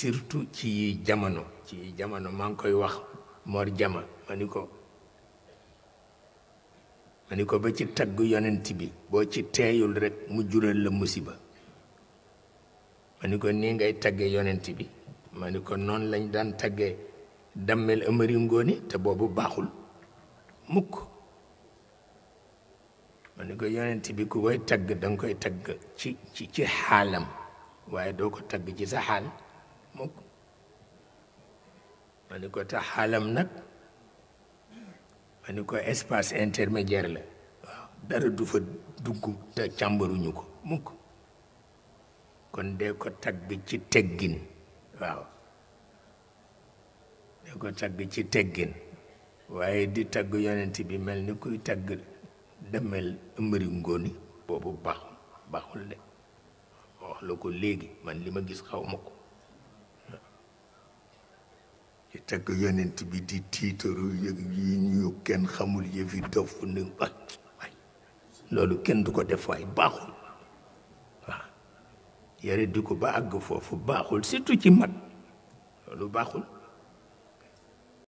surtout ci jamono ci jamono maa ngi koy wax Mor Jama ma ni ko ma ni ko ba ci tagg yonent bi boo ci teeyul rek mu jural la musiba ma ni ko nii ngay tagge yonent bi ma ni ko noonu lañ daan tagge dammel ëmëri ngóoni te boobu baaxul mukk ma ni ko yonent bi ku koy tagg danga koy tagg ci ci ci xaalam waaye doo ko tagg ci sa xaal mukk ma ni ko te xaalam nag ma ni ko espace intermédiaire la waaw dara du fa dugg te càmbaruñu ko mukk kon dee ko tagg ci teggin waaw dee ko tagg ci teggin waaye di tagg yonent bi mel ni kuy tagg demel ëmbëri ngóoni boobu baaxul baaxul de wax la ko léegi man li ma gis xaw ma ko ci tagg yonent bi di tiitaru yëg yi ñu kenn xamul yëfi dof ni waay waay loolu kenn du ko def waay baaxul waaw yare di ko ba àgg foofu baaxul surtout ci mag loolu baaxul